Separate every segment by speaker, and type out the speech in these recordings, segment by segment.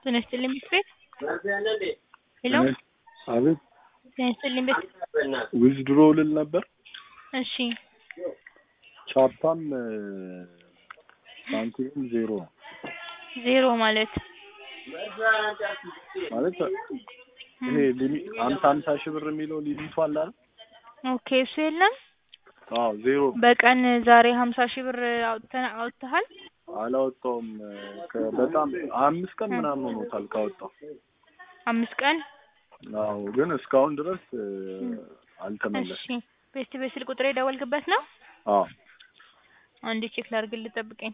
Speaker 1: ጤና ይስጥልኝ ቤት ቤት ሄሎ
Speaker 2: አቤት
Speaker 1: ጤና ይስጥልኝ ቤት
Speaker 2: ዊዝድሮ ልል ነበር።
Speaker 1: እሺ
Speaker 2: ቻፓም ባንክም ዜሮ ነው
Speaker 1: ዜሮ ማለት
Speaker 2: ማለት ይሄ ሊሚ- ሀምሳ ሀምሳ ሺህ ብር የሚለው ሊሚቱ አለ አይደል?
Speaker 1: ኦኬ እሱ የለም
Speaker 2: አዎ ዜሮ
Speaker 1: በቀን ዛሬ ሀምሳ ሺህ ብር አውጥተህ አውጥተሃል
Speaker 2: አላወጣውም። ከ- በጣም አምስት ቀን ምናምን ሆኖታል ካወጣው።
Speaker 1: አምስት ቀን
Speaker 2: አዎ ግን እስካሁን ድረስ እ,
Speaker 1: እሺ
Speaker 2: አልተመለሰም።
Speaker 1: ቤት ቤት ስልክ ቁጥር የደወልክበት ነው
Speaker 2: አዎ
Speaker 1: አንዴ ቼክ ላድርግልህ ጠብቀኝ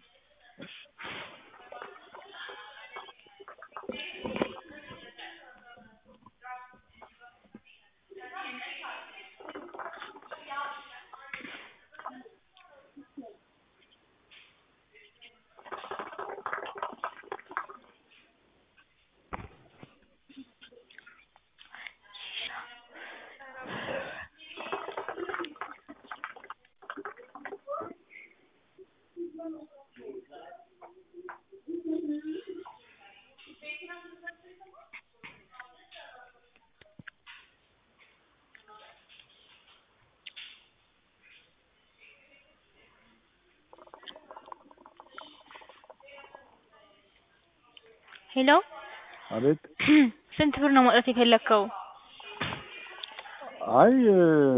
Speaker 1: ሄሎ
Speaker 2: አቤት
Speaker 1: ስንት ብር ነው ማውጣት የፈለግከው
Speaker 2: አይ እ,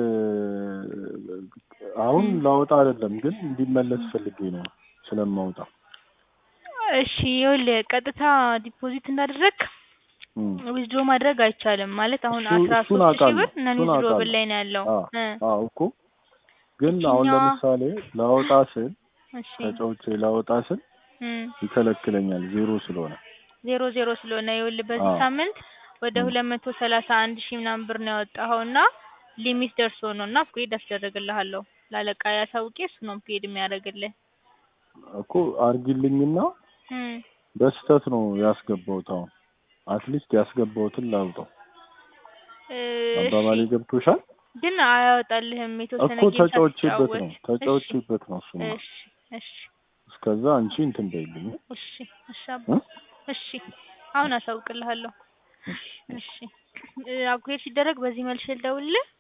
Speaker 2: አሁን ላወጣ አይደለም ግን እንዲመለስ ፈልጌ ነው ስለማውጣ
Speaker 1: እሺ ይኸውልህ ቀጥታ ዲፖዚት እንዳደረግ
Speaker 2: እም።
Speaker 1: ዊዝድሮ ማድረግ አይቻልም ማለት አሁን
Speaker 2: እሱ-
Speaker 1: አስራ
Speaker 2: እሱን
Speaker 1: ሶስት ሺህ
Speaker 2: አውቃለሁ፣
Speaker 1: ብር ነን
Speaker 2: እሱን
Speaker 1: ዊዝድሮ
Speaker 2: አውቃለሁ።
Speaker 1: ብል ላይ ነው ያለው
Speaker 2: አዎ
Speaker 1: እ
Speaker 2: አዎ እኮ ግን አሁን
Speaker 1: ይችኛዋ-
Speaker 2: ለምሳሌ ላወጣ ስል
Speaker 1: እሺ
Speaker 2: ተጫውቼ ላወጣ ስል
Speaker 1: እም
Speaker 2: ይከለክለኛል ዜሮ ስለሆነ
Speaker 1: ዜሮ ዜሮ ስለሆነ ይኸውልህ በዚህ
Speaker 2: አዎ።
Speaker 1: ሳምንት ወደ
Speaker 2: እም።
Speaker 1: ሁለት መቶ ሰላሳ አንድ ሺህ ምናምን ብር ነው ያወጣኸው እና ሊሚት ደርሶ ነው እና አፕግሬድ አስደረግልሃለሁ ላለቃ ያሳውቄ እሱ ነው አፕግሬድ የሚያደርግልህ
Speaker 2: እኮ አርጊልኝና
Speaker 1: እም
Speaker 2: በስህተት ነው ያስገባሁት። አሁን አትሊስት ያስገባሁትን ላውጣው።
Speaker 1: እ
Speaker 2: አባባሌ
Speaker 1: እሺ
Speaker 2: ገብቶሻል?
Speaker 1: ግን አያወጣልህም የተወሰነ
Speaker 2: እኮ
Speaker 1: ጌም
Speaker 2: ተጫውቼበት ነው
Speaker 1: ሳትጫወት
Speaker 2: ተጫውቼበት ነው እሱማ።
Speaker 1: እሺ እሺ
Speaker 2: እስከዛ አንቺ እንትን በይልኝ።
Speaker 1: እሺ እሺ አባ
Speaker 2: እ?
Speaker 1: እሺ አሁን አሳውቅልሃለሁ
Speaker 2: እሺ።
Speaker 1: እሺ እ አፕግሬድ ሲደረግ በዚህ መልሼ ልደውልልህ